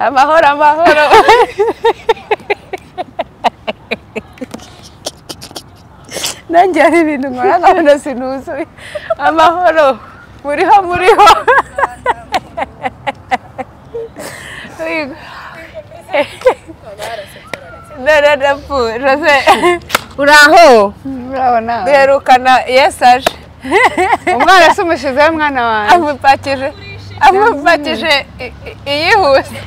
amahoro amahoro nanjye hari ibintu nkora nkabona sinuzuye amahoro muriho muriho Yego. nararapfu rose uraho murabona duherukana yesu aje umwana se umushizeho mwana wanjye amupakije amupakije i- i- iyihuse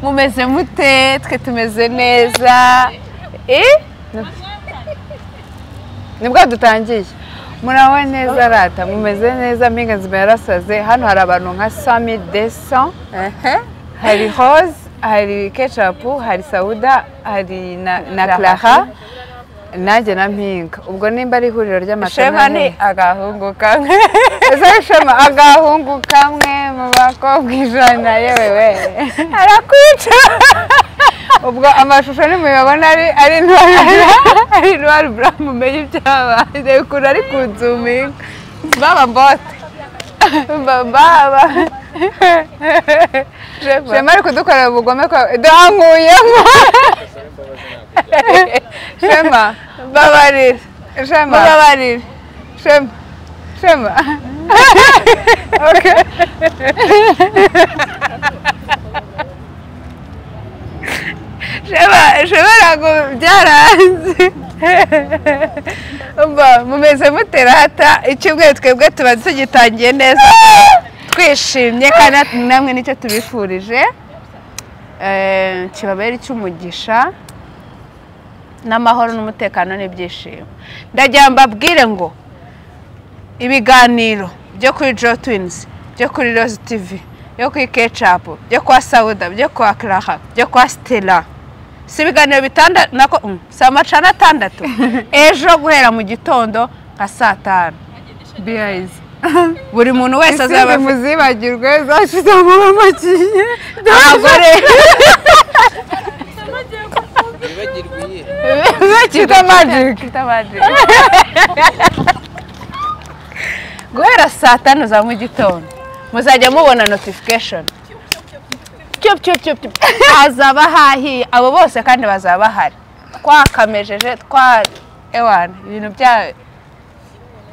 mumeze mute twe tumeze neza Eh? nibwo dutangiye muraho neza rata mumeze neza mpinga nzima yarasaze hano hari abantu nka sami desa Ehe. hari hose hari kecapu hari sawuda hari na na clara nanjye na mpinga ubwo nimba ari ihuriro shema ni ry'amatonani agahungu kamwe ese shema agahungu kamwe mu bakobwa ijana yewe we arakwica ubwo amashusho nimuyabona ari ari ntwari ari ntwari buramu umenye ibyabaye ukuntu ari kunzuminga baba mbote baba shema ari kudukorera ubugome ko duhankuyemo shema babarira shema mubabarire Shema. Shema. okay. Shema, Shema ntabwo byaranze. Umva, mumeze mute rata, icyumweru twebwe tuba tugitangiye neza, twishimye kandi natwe namwe nicyo tubifurije. Eh, kibabere icy'umugisha n'amahoro n'umutekano n'ibyishimo ndagira ngo mbabwire ngo ibiganiro byo kuri jo twinizi byo kuri rozi tivi byo kuri kecapu byo kwa sawuda byo kwa karaha byo kwa sitera si ibiganiro bitandatu nako mm, si amacana atandatu ejo guhera mu gitondo nka saa tanu biyayizi buri muntu wese azaba izindi afite muzibagirwe zashize amaba makiye ntabwo rero Wibagirwe iyihe? bakita magic guhera saa tanu za mu gitondo muzajya mubona notification Cyup, cyup, cyup, cyup. hazaba hahiye abo bose kandi bazaba bahari twakamejeje twa ewana ibintu bya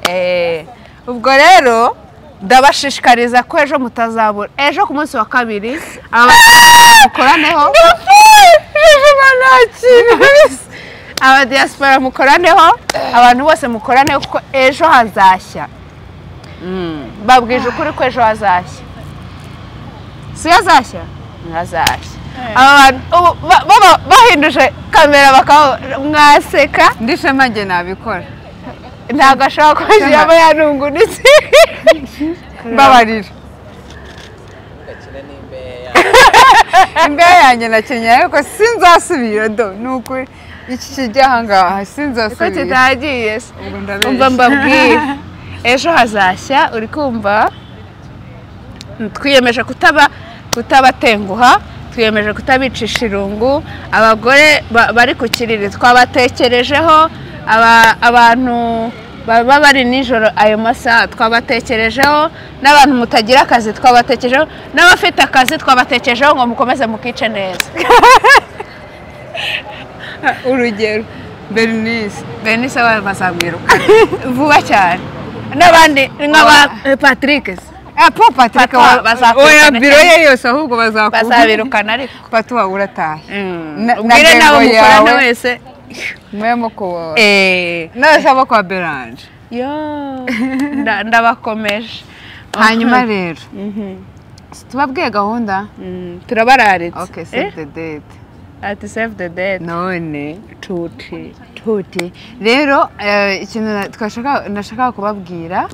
Eh, ubwo rero ndabashishikariza ko ejo mutazabura ejo ku munsi wa kabiri abadiyaspora mukoraneho abadiyaspora mukoraneho abantu bose mukoraneho kuko ejo hazashya babwije ukuri ko ejo hazashya si yo azashya hazashya abantu ubu ba- baba bahinduje kamera bakaba mwaseka ndi shema njye nabikora ntabwo ashobora kuba yaba yanungunitse mbabarira Gakina n'imbehe yawe. imbehe yanjye nakenye ariko sinzasubira do ni ukuri iki kijya ahangaha ko sinzasubira kitagiye se Ubwo umva ndabeshya. mbabwire ejo hazashya uri kumva twiyemeje kutaba kutabatenguha twiyemeje kutabicisha irungu abagore ba- bari ku kiriri twabatekerejeho aba- abantu baba bari nijoro ayo masaha twabatekerejeho n'abantu mutagira akazi twabatekerejeho n'abafite akazi twabatekerejeho ngo mukomeze mukice neza urugero bernice benise abantu bazamwirukana vuba cyane n'abandi nk'aba patrick apo patrick Patwa, bazakurikirana oya cyane. biro ye yose ahubwo bazakuba bazabirukana ariko patuwa uratahe Na- ubwire na nawe demo mukorana yawe. wese mwemo kuwa Eh, nasaba kwa beranje yo nda- ndabakomeje hanyuma rero tubabwiye gahunda Mm, turabararitse okay Eh, save the date ati save the date none tuti tuti rero eh, ikintu na- twashaka nashakaga kubabwira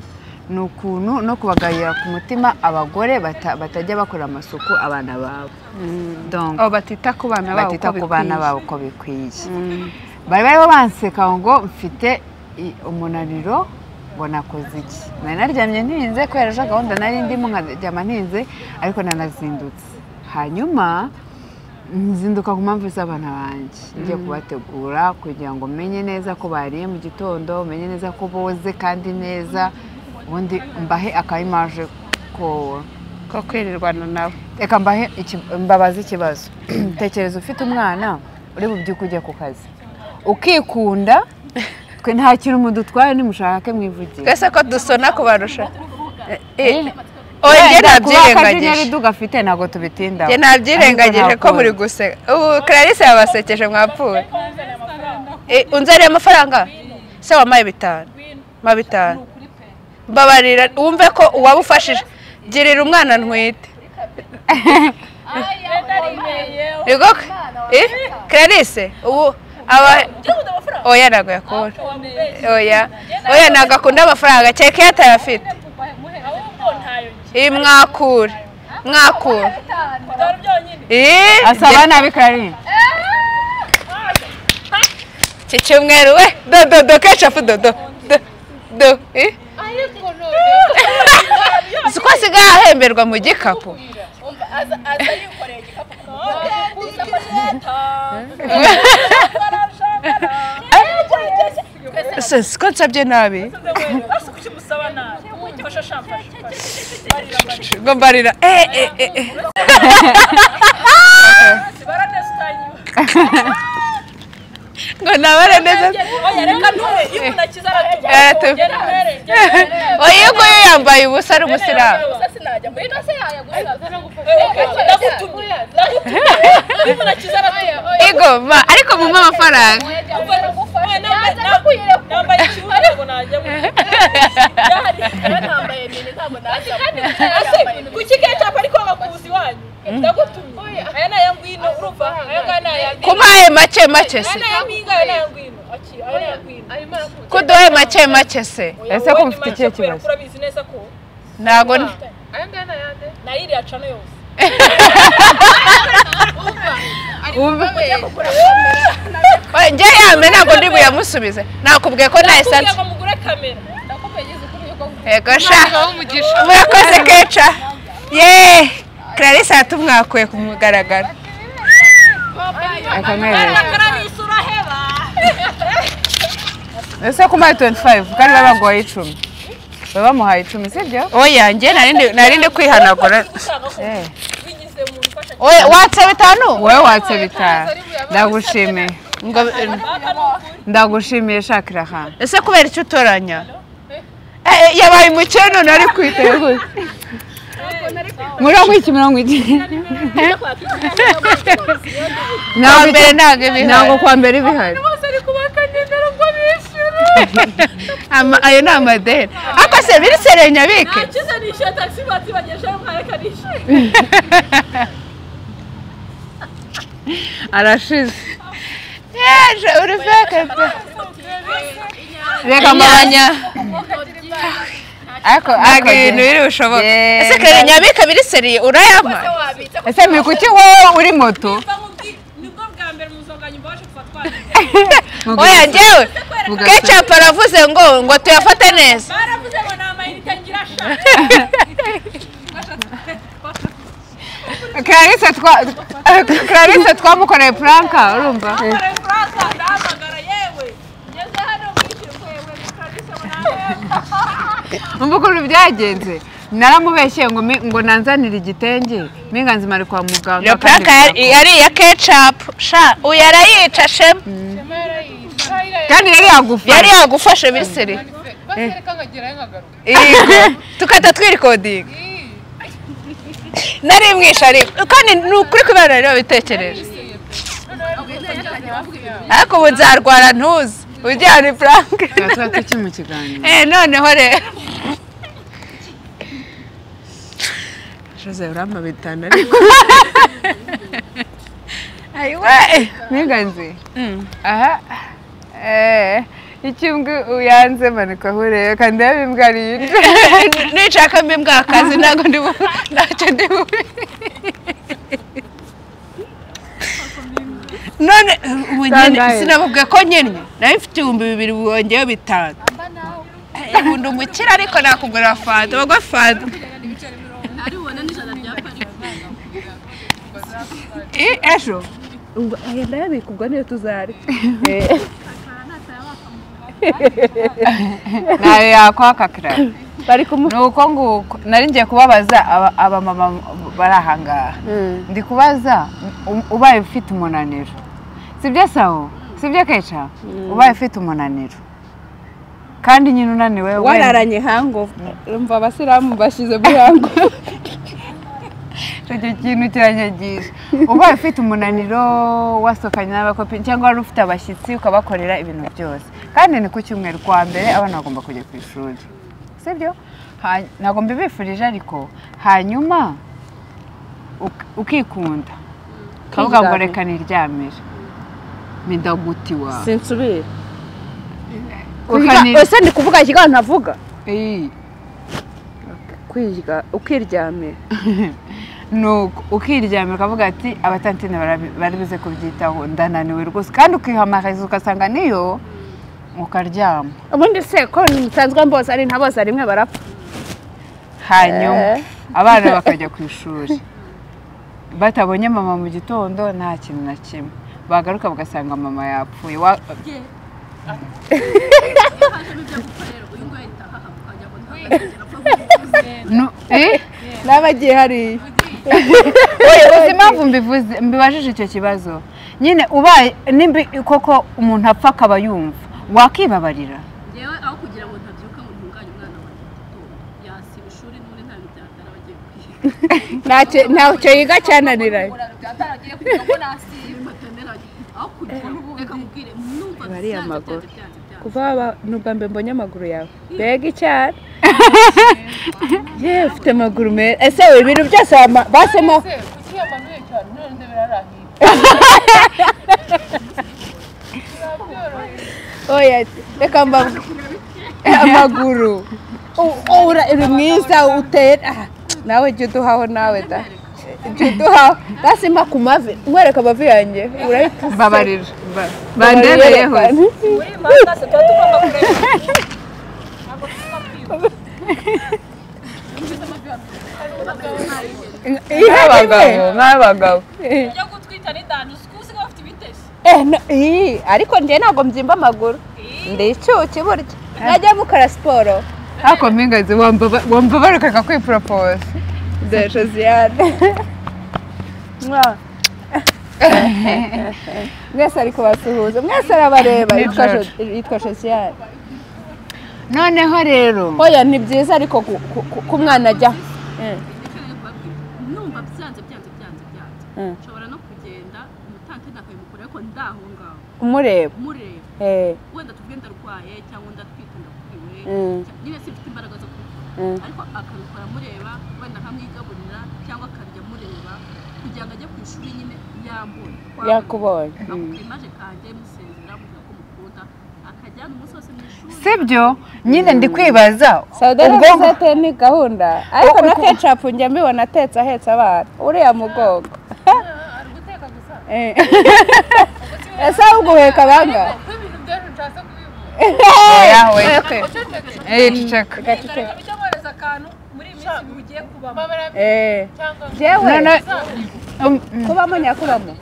ni ukuntu no kubagayira ku mutima abagore bata- batajya bakora amasuku abana babo donc oh, batita ku bana babo batita uko ku bana bikwiye. babo uko bikwiye Mm. bari bariho banseka ngo mfite i- umunaniro ngo nakoze iki nari naryamye ntinze kubera ejo gahunda nari ndimo nkaryama ntinze ariko nanazindutse hanyuma nzinduka ku mpamvu z'abana banjye ngiye kubategura kugira ngo menye neza ko bariye mu gitondo menye neza ko boze kandi neza ubundi mbahe akayimaje ko ko kwirirwana nawe reka mbahe iki- mbabaze ikibazo tekereza ufite umwana uri bubyuke ujya ku kazi ukikunda twe nta kintu mudutwaye nimushake mwivugire twese ko dusona kubarusha Eh, eh, oya njye Wenda kuba ntabyirengagije akajagari dugafite ntabwo tubitindaho njye ntabyirengagije ko muri guseka ubu clarisse yabasekeje mwapfuye Eh, unzaniye amafaranga se wampaye bitanu ma bitanu mbabarira wumve ko uwaba ufashije girira umwana ntwite Yego k- eh, Clarisse ubu aba oya ntabwo yakora oya oya ntabwo akunda amafaranga cyeke yatayafite iyi mwakure mwakure Eh, asaba nabi karine iki cyumweru we do do do kecapu do do do do eh. si ko asigaye ahemberwa mu gikapu Se- si ko nsabye nabi ngo mbarira eh eh eh eh. ngo nabare neza oya iyo nguyu yambaye ubusa ari umusiramu Ego, ma, ariko mu amafaranga kuki kecap ariko bakuzi iwanyu ndagutumye aya ni aya ngwino urumva aya ngaya ni aya ngwino kumpaye make make aya se ni aya mpinga aya ni aya ngwino Aki, aya ni aya ngwino kuduhe make make se ese ko mufite ikihe kibazo urabizi neza ko ntabwo n- nayiri yacana yose Oya, njye yambe ntabwo ndi buyamusubize nakubwiye ko nta kugira esanse ngo mugure kamera yego sha murakoze keca yeee clarisse yatumwakuye ku mugaragaro akamwereka kararisa uraheba ese ko umuhaye 25 kandi baba baguhaye icumi baba bamuhaye icumi sibyo oya njye nari ndi- nari ndi kwihanagura ushaka ko Eh, bigize mu bifasha Oya, watse bitanu wowe watse bitanu ndagushimiye ngo baka ni ukuri ndagushimiye shakira hano ese kubera icyo utoranya Eh, eh, yabaye umukene none ari kwiteguza mirongo iki mirongo iki ntabwo mbere ntabwo ibihari ntabwo kwa mbere bihari bose ari kubakanyegera ngo bishyure Ama- ayo ni amadeni ariko se biri serenyabike nakize nishyuye taxi bati bagejeje mwareka nishyuye arashize yaje uruveke pe reka mbanya ariko ntabwo ariko ibintu biri bushoboka Yee. ese serenyabike biri seriye urayama ese muri kuki wowe uri moto nibwo bwa mbere muzonganya imbabashe kuva twagize oya njyewe Vuga kecapu aravuze ngo ngo tuyafate neza baravuze ngo ni amayinite ngira ashaka clarisse twa clarisse twamukoreye puranka urumva Franca ndahamagara yewe ngeze hano mwishyure yewe mukarisa ngo nawe umva ukuntu byagenze naramubeshye ngo mi- ngo nanzanire igitenge minganzima ari kwa muganga iyo kandi puraka yari yari iya kecapu sha uyu arayica shema kandi yari yagufashe yari yagufashe biri seriye Yego, tugahita twirikodinga nari mwishe ariko kandi ni ukuri kubera rero bitekereje ariko ubu nzarwara ntuzi ujyana ipuranke tuba tuki mu kiganiro eh noneho rero jose urampa bitanu ariko ayiwe minganzi aha eh ikimbwe uyanze manuka aho urebe kandi yaba imbwa yinjira nishaka mbi mbwakazi ntabwo ndi bu ntacyo ndi bube none ubu nyine Tangaye. sinabubwe ko nyine nawe mfite ibihumbi bibiri wongeyeho bitanu Eh, ubu ndi umukire ariko nakugura fanta bagwa fanta Eh, ejo Ubwo aya ndayabikubwa niyo tuzarya nawe yakwaka kirara bari kumuha ni uko nguko nari ngiye kubabaza aba- abamama bari aha ngaha ndi kubaza u- ubaye ufite umunaniro sibyo sawo sibyo keca ubaye ufite umunaniro kandi nyine unaniwe wenda- wararanye hango umva abasilamu bashyize muri hango icyo kintu kiranyagisha ubaye ufite umunaniro wasohokanye n'abakopini cyangwa wari ufite abashyitsi ukabakorera ibintu byose kandi ni ku cyumweru kwa mbere abana bagomba kujya ku ishuri sibyo Ha- ntabwo mbibifurije ariko hanyuma uk- ukikunda ukavuga ngo Ukizamura. reka niryamire midaguti wawe sinsubira Ukani- ese ndi kuvuga ikigo ntavuga Iyi. kwirya ukiryamira nuko ukiryamira ukavuga ati abatantine barabi- bari buze kubyitaho ndananiwe rwose kandi ukihamagariza ugasanga niyo ukaryama ubundi se ko nsanzwe mboza ari nta boza rimwe barapfa hanyuma Eh. abana bakajya ku ishuri batabonye mama mu gitondo nta kintu na kimwe bagaruka bagasanga mama yapfuye Wa- Nu- eh? n'abagiye hariya uzi impamvu mbivuze mbibajije icyo kibazo nyine ubaye nimbi koko umuntu apfa akaba yumva wakibabarira yewe aho kugira ngo ntabyuka ngo ntunganye umwana wanjye mu gitondo yasiba ishuri n'ubundi nta bintu byatara agiye kwiga ntacyo ntacyo yiga cyananiranye byatara agiye kugira ngo nasiba aho kugira ngo reka mubwire numva Bariya byanze, maguru. byanze, byanze, byanze. kuva haba ni ubwa mbere mbonye amaguru yawe mbega icyara yewe ufite amaguru meza ese ibi bintu byose wama- basemo kuki yamanuye cyane none birarahiye oya reka mbabwe amaguru U- ura uri mwiza uteye aha, nawe jya uduhaho nawe da jya uduhaho dasima ku mavi mwereka amavi yanjye urahita babarira Ba- bandebeyeho muri mangase tuba tugomba kureba ntabwo tugomba kwiba n'abagabo n'abagabo ujya gutwita n'idani uzi ko uzi ko bafite ibitesi Eh, no- ii, ariko njye ntabwo mbyimba amaguru ndi icuki burya najya gukora siporo ariko mpingazi wamba- wumva barukaga kwiporopoza de josiane Mwah. mwese ari kubasuhuza mwese arabareba Ni yitwa Jo- George. yitwa josiane noneho rero oya ni byiza ariko ku- ku- ku- ku mwana ajya Nashakaga kubabwira, numva byanze byanze byanze byanze Mm. nshobora no kugenda umutanti ndakabimukura ariko ndaho ngaho umureba mureba Eh, wenda tuvuge ndarwaye cyangwa ndatwite ndakuriwe Mm. nyine simfite imbaraga zo kubikora Mm. ariko akabikora mureba wenda nkamwigaburira cyangwa akarya mureba kugira ngo ajye ku ishuri nyine yambure yakubonye akubwira imaje kanjye musezera mubwira ko mukunda akajyana umunsi wose mu ishuri sibyo nyine ndi kwibaza saudara ubwonko- sete ni gahunda ariko na ketchup njya mbibona atetse ahetse abana uriya mugongo Eh. ese uguheka banga kuko ibintu byose nshatse kubivuga oya we uceceke Eh, ceceka. bigaragara icyo mwohereza akantu muri iyi minsi ibi ugiye kubamo Eh. cyangwa jewe None- Um, mm. kubamo nyakubamo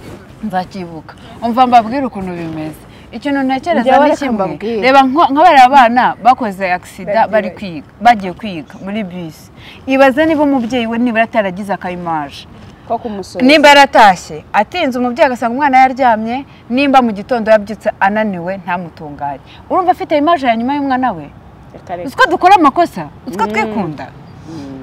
nzakibuka umva mbabwire ukuntu bimeze ikintu ntekereza Njyewe ni reka kimwe mbabwire. reba nko- nka bariya bana bakoze agisida Bagiye bari kwiga bagiye kwiga muri bisi ibaze niba umubyeyi we nibura ataragize akayimaje ko kumusura nimba yaratashye atinze umubyeyi agasanga umwana yaryamye nimba mu gitondo yabyutse ananiwe ntamutunganye urumva afite imaje ya nyuma y'umwana we uziko dukora amakosa uziko twikunda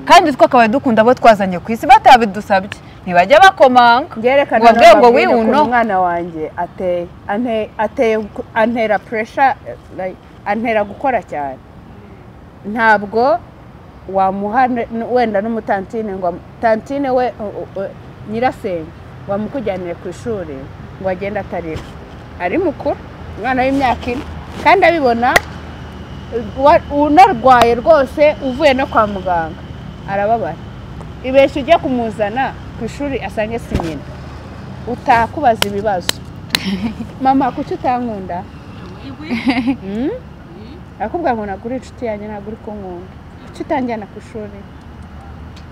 kandi uziko akabaye dukunda abo twazanye ku isi batabidusabye ntibajya bakomanga byerekana ngo babwire ngo n'amabwire ukuntu wiwuno. umwana wanjye ateye Ante- ateye ku- antera puresha antera gukora cyane ntabwo wamuha ne- wenda n'umutantine ngo amu- tantine we u- u- u- nyirasenge wamukujyanire ku ishuri ngo agende atarira ari mukuru umwana w'imyaka ine kandi abibona wa- unarwaye rwose uvuye no kwa muganga arababara ibeshya ujya kumuzana ku ishuri asange si nyina utakubaza ibibazo mama kuki utankunda Hmm? akubwira ngo nagura inshuti yanjye ntabwo uri kunkunda kuki utanjyana ku ishuri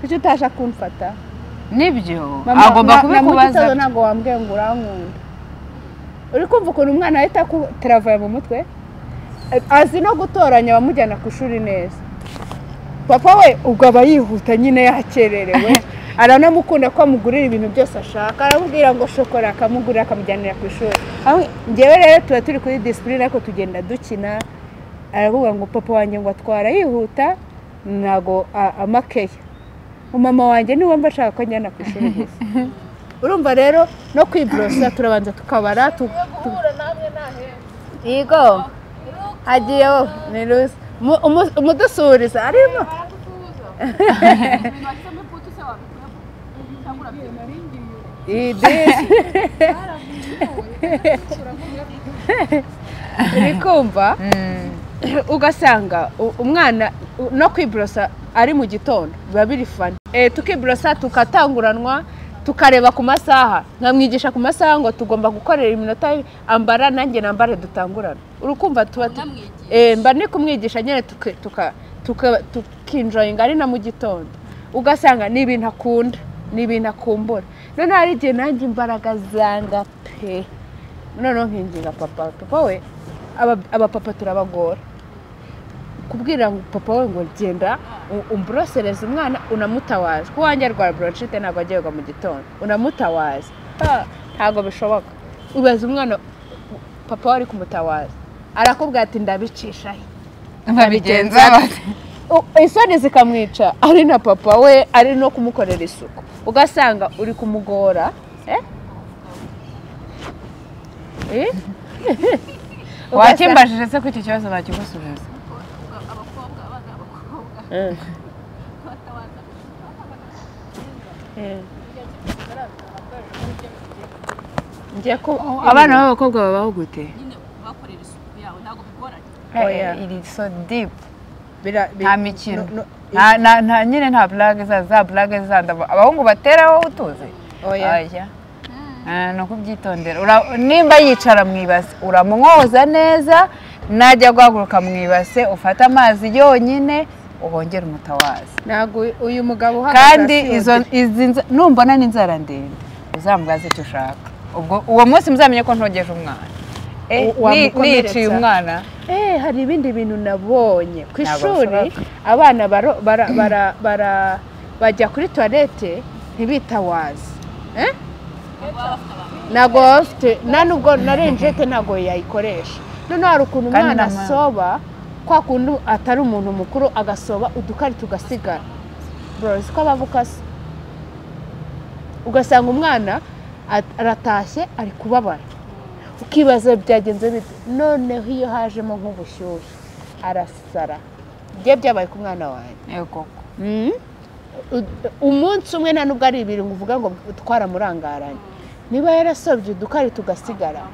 kuki utaje kumfata nibyo Mama, agomba na- na mu kubikubaza gitondo ntabwo wambwiye ngo urankunda uri kumva ukuntu umwana ahita akuteravaya mu mutwe azi no gutoranya abamujyana ku ishuri neza papa we ubwo aba yihuta nyine yakererewe aranamukunda ko amugurira ibintu byose ashaka aramubwira ngo shokora akamugurira akamujyanira ku ishuri Aho- njyewe rero tuba turi kuri disipurine ariko tugenda dukina aravuga ngo papa wanjye ngo atwara yihuta ntago a- amakeya umama wanjye niwe mba ashaka ko njyana ku ishuri gusa urumva rero no kwiborosa turabanza tukabara tu- tu- guhura namwe nahera yego hagiye wowe ni rusa Umu- umu- umudusuhuriza arimo bagutuza ibintu wahisemo putu se wabikora cyangwa urabyemera idisi uri kumva ugasanga u- umwana u- no kwiborosa ari mu gitondo biba biri fani Eh, tukiborosa tukatanguranwa tukareba ku masaha nkamwigisha ku masaha ngo tugomba gukorera iminota ambara nanjye nambare dutangurana urukumva tuba tu- Unamwigisha. Eh, mba ni kumwigisha nyine tuka- tuka- tuka- tukinjoyinga ari na mu gitondo ugasanga ni ibintu akunda ni ibintu akumbura noneho hari igihe nanjye imbaraga zanga pe noneho nkinginga papa papa we aba- abapapa turabagora kubwira ngo papa we ngo genda u- umborosereze umwana unamutawaza ko wanjye arwara bronchite ntabwo ajya yoga mu gitondo unamutawaza Ah, ntabwo bishoboka ubaza umwana papa wari kumutawaza arakubwira ati ndabicishaho babigenza bate isoni zikamwica ari na papa we ari no kumukorera isuku ugasanga uri kumugora eh? Eh? Ugasanga- wakimbajije se ko icyo kibazo nakigusubiza abakobwa abana b'abakobwa Eh. batabaza Eh. Njye ko abana b'abakobwa babaho gute nyine bakorera isuku yawe ntabwo bigoranye Oya. iri so dipu Bira- bi- nta mikino no- no- nta nta- nta nyine nta burage za za burage zandi aba- abahungu bateraho utuzi Oya. Oya. Ah, ni ukubyitondera Ura- nimba yicara mu ibase uramwoza neza najya guhaguruka mu ibase ufate amazi yonyine ubongere umutawazi ntabwo uyu mugabo uhagaze kandi hasi izo yongeye- izi nza- numbona n'inzara ndende uzamubaze icyo ushaka ubwo uwo munsi muzamenye ko ntogeje umwana Eh, U- ni- wamukomeretsa. niyiciye umwana Eh, hari ibindi bintu nabonye ku Ntabwo ishuri bishoboka. abana baro- bara- bara- bara- bajya kuri tuwarete ntibitawaze Eh? ntabwo baba bafite nta nubwo na renjete ntabwo yayikoresha noneho hari ukuntu Kandi umwana n'ama- asoba kwa kuntu atari umuntu mukuru agasoba udukari tugasigara borozi ko abavukasi ugasanga umwana at- aratashye ari kubabara ukibaza byagenze bite noneho iyo hajemo nk'ubushyuhe arasara bye byabaye ku mwana wanjye yego Mm. U- umunsi umwe nta nubwo ari ibiri ngo uvuga ngo twaramurangaranye niba yarasobye udukari tugasigara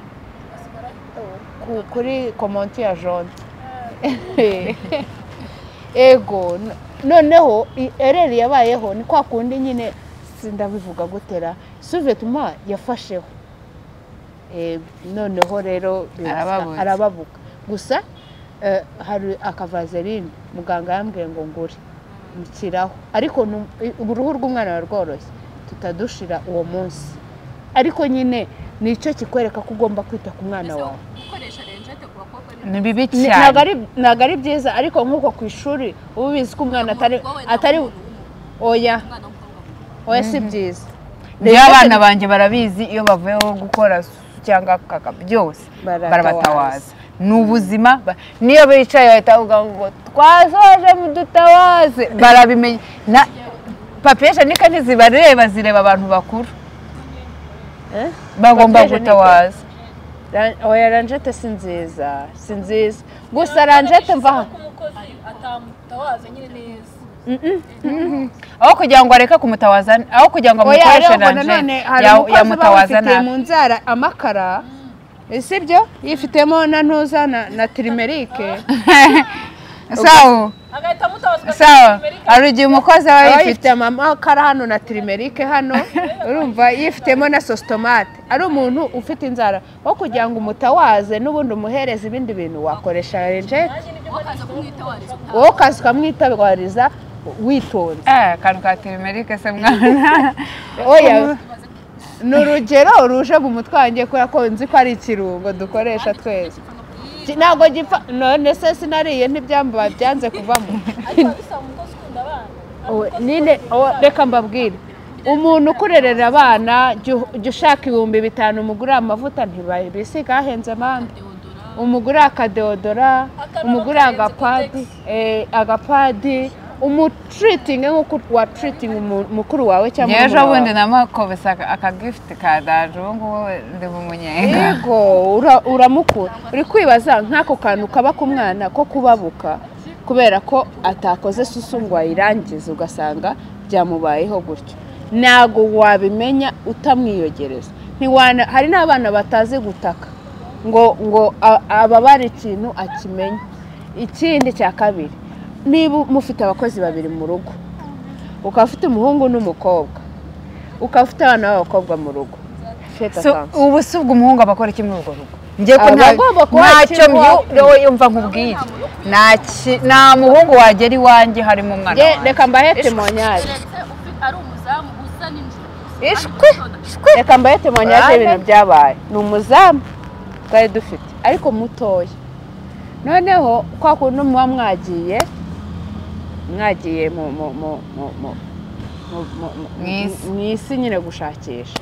ku- kuri komonti ya jone ego no- noneho i- ereri yabayeho ni kwa kundi nyine sindabivuga gutera suvetuma yafasheho Eh, noneho rero birasa- Arababuza. arababuka gusa eh, hari akavazeline muganga yambwiye ngo ngure nshyiraho ariko nu- i- uruhu rw'umwana ruba rworoshye tutadushira uwo munsi ariko nyine nicyo kikwereka ko ugomba kwita ku mwana mbese wawe gukoresha renjete ku bakobwa ni ni bibi Ni- ntabwo cyane ari- ntabwo ari byiza ariko nk'uko ku ishuri uba ubizi ko umwana atari Umukobwa we ntabwo atari umuntu w'umuntu. oya umwana w'umukobwa we. oya si byiza rero abana banjye barabizi iyo bavuyeho gukora su- cyangwa kaka byose Baratawaza. barabatawaza ni ubuzima ba- niyo bicaye bahita bavuga ngo twasoje mudutawaze barabimenya Na- papiye jenike ntizibareba zireba abantu bakuru Eh? bagomba Papiye jenike? gutawaza Ra- oya ranjete si nziza si nziza gusa ranjete mva hano umukozi atamutawaza nyine neza aho kugira ngo areke kumutawaza aho kugira ngo oya amukoreshe ariko nanone ranjete hari ya- umukozi uba yamutawaza wifitiye nabi mu nzara amakara sibyo yifitemo na ntuza na- na tirimerike sawa agahita amutabaza sawa Amerika. hari igihe umukozi aba aba yifite yifite amakara hano na tirimerike hano urumva yifitemo na sositomate ari umuntu ufite inzara wo kugira ngo umutawaze n'ubundi umuhereze ibindi bintu wakoresha renjete wowe ukaza kumwitawariza utaha wowe ukaza ukamwitabariza witonze Eh, akantu ka teremerike se mwana oya ni urugero ruje mu mutwe wanjye kubera ko nzi ko ari ikirungo dukoresha twese Ki- ntabwo gipfa none se sinariye ntibyamba byanze kuvamo ariko bisaba umukozi ko Owe, nyine owe, reka mbabwire umuntu ukurerera abana jya u- jya ushaka ibihumbi bitanu umugurire amavuta ntibabisiga hahenze manda umugurire akadeodora umugurire agapadi eh, agapadi umutiritinge nk'uko watiritinga umu- mukuru wawe cyangwa ngewe ejo murumuna wawe. bundi namukobesa akagifuti ka daje ubu ngubu ndi bumunyenga yego ura- uramukura uri kwibaza nk'ako kantu kaba ku mwana ko kubabuka kubera ko atakoze susu ngo ayirangize ugasanga byamubayeho gutyo ntabwo wabimenya utamwiyogereza Ntiwana- hari n'abana batazi gutaka ngo ngo a- ababara ikintu akimenya ikindi cya kabiri niba mufite abakozi babiri mu rugo ukaba ufite umuhungu n'umukobwa ukaba ufite abana b'abakobwa mu rugo Faites So, attention. ubu si ubwo umuhungu aba akora iki muri urwo rugo njye ko Aba nta- agomba kuba ntacyo akiri myu- iwacu. wowe yumva nkubwire nta ki- nta muhungu wagera iwanjye harimo umwana Nge- wanjye reka mbahe temonyari keretse ufi- ari umuzamu usa n'injoro ishwi reka mbahe temonyari y'ibintu byabaye ni umuzamu twari dufite ariko mutoya noneho kwa kuntu muba mwagiye mwagiye mu mu mu mu mu mu- mu- mu- Mu isi. mu isi nyine gushakisha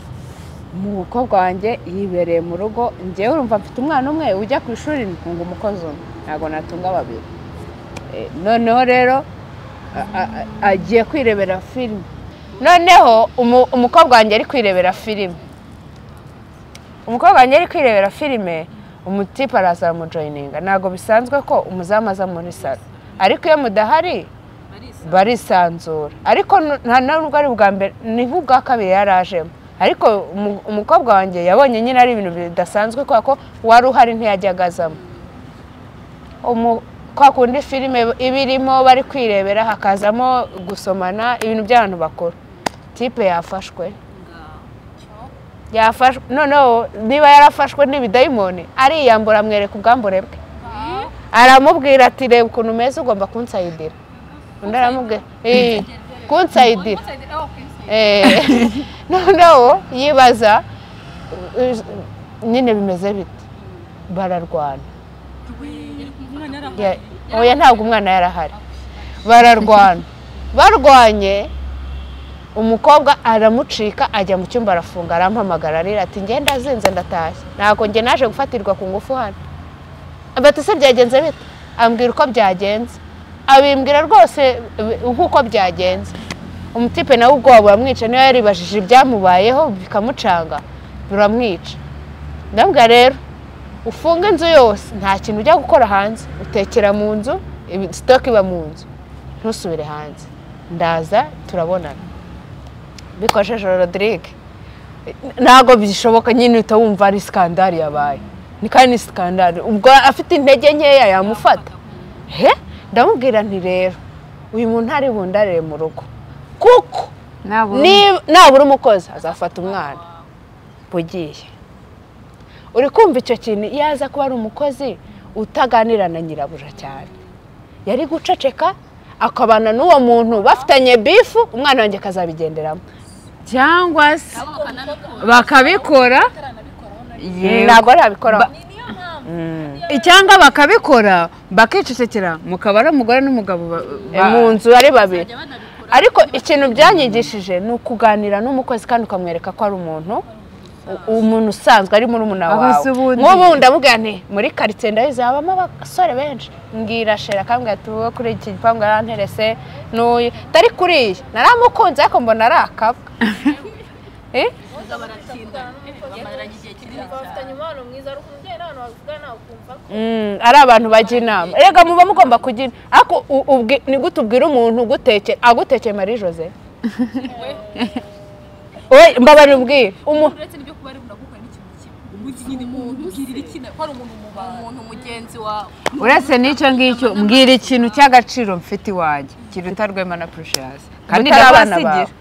umukobwa wanjye yibereye mu rugo ngewe urumva mfite umwana umwe ujya ku ishuri ntunga umukozi umwe ntabwo natunga babiri Eh, noneho rero a- a- a- agiye kwirebera filime noneho umu- umukobwa wanjye ari kwirebera filime umukobwa wanjye ari kwirebera filime umutipe araza aramujoyininga ntabwo bisanzwe ko umuzamu aza muri salo ariko iyo mudahari barisanzura ariko nu- nta nubwo ari ubwa mbere nibwo ubwa kabiri yari ajemo ariko umu- umukobwa wanjye yabonye nyine ari ibintu bidasanzwe kubera ko wari uhari ntiyajyaga azamo umu- kwa kundi filime iba irimo bari kwirebera hakazamo gusomana ibintu by'abantu bakuru tipe yafashwe yafashwe noneho niba yarafashwe n'ibidayimoni ariyambura amwereka ubwambure bwe aramubwira ati reba ukuntu umeze ugomba kunsayidira undi aramubwira "Eh, kunsayidira Eh, noneho yibaza eh, nyine bimeze bite bararwana Ya- oya ntabwo umwana yarahari bararwana barwanye umukobwa aramucika ajya mu cyumba arafunga arampamagara arira ati ngenda azinze ndatashye ntabwo njye naje gufatirwa ku ngufu hano bati se byagenze bite ambwira uko byagenze abimbwira rwose eh, nk'uko byagenze umutipe nawe ubwoba buramwica niyo yaribajije ibyamubayeho bikamucanga buramwica ndabwira rero ufunga inzu yose nta kintu ujya gukora hanze utekera mu nzu ibi- sitoke iba mu nzu ntusubire hanze ndaza turabonana bikojeje rodirige ntabwo bishoboka nyine uhita wumva ari sikandari yabaye ni kandi ni sikandari ubwo afite intege nkeya yamufata he ndamubwira nti rero uyu muntu ari bundarire mu rugo kuko nabura ni- nabura umukozi azafata umwana ugiye uri kumva icyo kintu iyo aza kuba ari umukozi utaganira na nyirabuja cyane yari guceceka akabana n'uwo muntu bafitanye bifu umwana wanjye akazabigenderamo cyangwa se bakabikora Yego. ntabwo arabikoraho cyangwa bakabikora bakicecekera mukaba ari umugore n'umugabo ba- ba- mu nzu ari babiri ariko ikintu byanyigishije ni ukuganira n'umukozi kandi ukamwereka ko ari umuntu u- umuntu usanzwe ari muri muna Aho wawe se ubundi- nk'ubu ndamubwira nti muri karitsiye ndabizi habamo abasore benshi mbwira shera akambwira ati wowe kuri iki gipangu yaranterese n'uyu atari kuri iyi naramukunze ariko mbona ari akabwa Eh? bafitanye umubano mwiza ariko umubyeyi n'abantu bavugana ukumva ko Mm, ari abantu bajya inama rega muba mugomba kugira ariko u- ubwi- ni gute ubwira umuntu ugutekera agutekeye marie jose we mbabara ubwire umu uretse n'ibyo kuba ari burakukora n'ikintu kimwe umunsi nyine mubwirira ikintu ko ari umuntu mubana umuntu mugenzi wawe uretse n'icyo ngicyo mbwira ikintu cy'agaciro mfite iwanjye kiruta rwema na purushiyasi kandi Mutari abana ndabasigira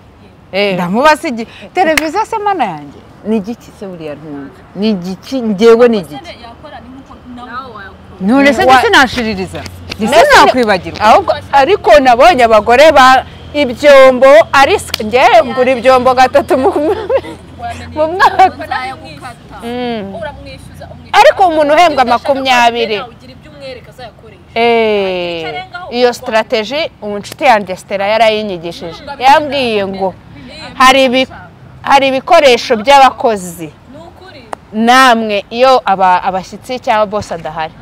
Eh, ndamubasigira televiziyo se mana yanjye ni igiki se buriya ntumva ni igiki ngewe ni igiki yakora ni nk'uko nawe wayakora none se Wa- ndetse nashiririza ndetse Ndetse- nakwibagirwa ahubwo ariko nabonye abagore ba ibyombo ari nge ngura ibyombo gatatu mu mu mwaka nzayagukata Mm. uramwishyuza umwishyuza ariko umuntu uhembwa makumyabiri ugira ibyo umwereka azayakoresha Eh, iyo sitarateji inshuti yanjye sitera yarayinyigishije yambwiye ngo hari ibi- hari ibikoresho by'abakozi ni ukuri namwe iyo aba- abashyitsi cyangwa bose adahari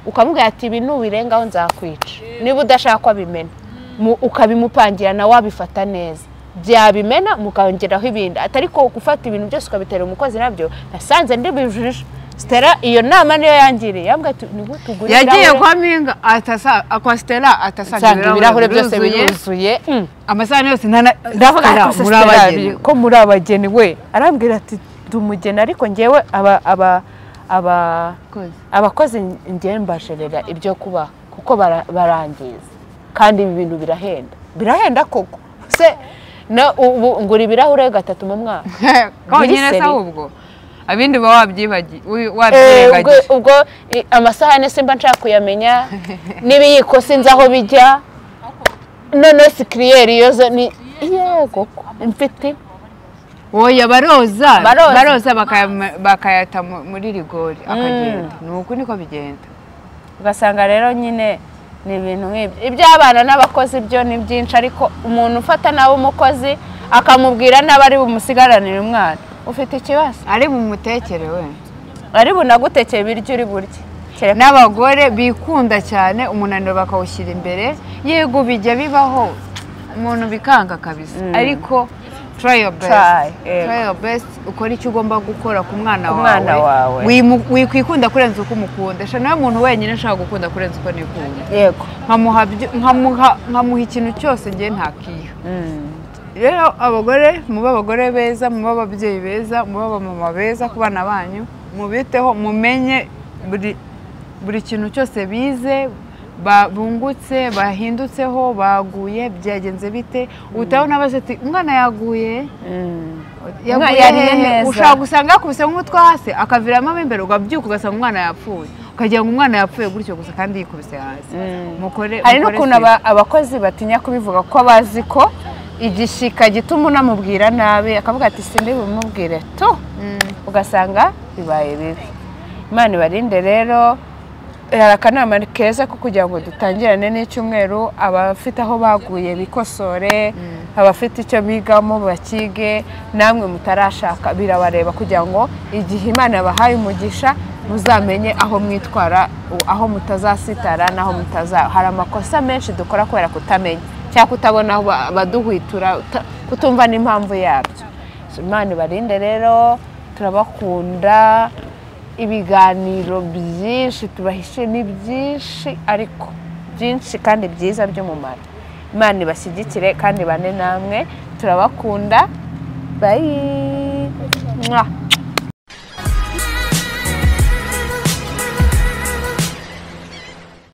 ukamubwira ati ibi nubirengaho nzakwica niba udashaka ko abimena Mu- ukabimupangira nawe wabifata neza byabimena mukongeraho ibindi atari ko gufata ibintu byose ukabitera umukozi nabyo nasanze ndibijije sitera iyo nama niyo yangiriye yambwira ati ntugutugure yagiye kwa minga atasa akwa stella atasanga nsanga ibirahure byose biruzuye Mm. amasahani yose ntana ndavuga Stella, ati muri abageni ko muri abageni we arambwira ati ndi umugeni ariko ngewe aba aba aba Abakozi. abakozi ngewe mbasherera ibyo kuba kuko bara- barangiza kandi ibi bintu birahenda birahenda koko se na ubu ngura ibirahure gatatu mu mwaka konyine se Glycerin. ahubwo abindi uba wabyibagiye wi- Eh, ubwo wabyirengagiye ubwo i- amasahane simba nshaka kuyamenya n'ibiyiko sinzi aho bijya noneho sikiriyeri iyo zo ni yego ko, mfite woya baroza Baroza. baroza bakaya- bakayata mu- muri rigori akagenda ni uku niko bigenda ugasanga rero nyine ni ibintu nk'ibyo iby'abana n'abakozi byo ni byinshi ariko umuntu ufata nawe umukozi akamubwira nabi ari bumusigaranire umwana ufite ikibazo ari mu mutekere we ari bunagutekeye ibiryo uri burye kereka n'abagore bikunda cyane umunaniro bakawushyira imbere yego bijya bibaho umuntu bikanga kabisa ariko try your best Try, yego. Try your best ukora icyo ugomba gukora ku mwana Ku mwana wawe. Wimu- wikwikunda kurenza uko umukunda sha nawe muntu wenyine nshaka gukunda kurenza uko nikunda yego nkamuha byo- nkamuha- nkamuha ikintu cyose ngiye ntakiha rero abagore mube abagore beza mube ababyeyi beza mube abamama beza ku bana banyu mubiteho mumenye buri buri kintu cyose bize ba- bungutse bahindutseho baguye byagenze bite utaho n'abaze ati umwana yaguye yaguye yariye hehe?" neza. ushobora gusanga yakubise nk'umutwe hasi akaviramo mo imbere ukabyuka ugasanga umwana yapfuye ukagira ngo umwana yapfuye gutyo gusa kandi yikubise hasi mukore hari mukore n'ukuntu sibyo. aba- abakozi batinya kubivuga ko bazi ko igishyika gituma unamubwira nabi akavuga ati sindi bumubwire tu ugasanga bibaye bibi imana ibarinde rero hari akanama keza ko kugira ngo dutangirane n'icyumweru abafite aho baguye bikosore abafite icyo bigamo bakige namwe mutarashaka birabareba kugira ngo igihe imana yabahaye umugisha muzamenye aho mwitwara u- aho mutazasitara n'aho mutaza hari amakosa menshi dukora kubera kutamenya cyangwa kutabona aho ba- baduhwitura uta- kutumva n'impamvu yabyo So, imana ibarinde rero turabakunda ibiganiro byinshi tubahishiye ni byinshi ariko byinshi kandi byiza by'umumaro imana ibashyigikire kandi bane namwe turabakunda bayi Mwah.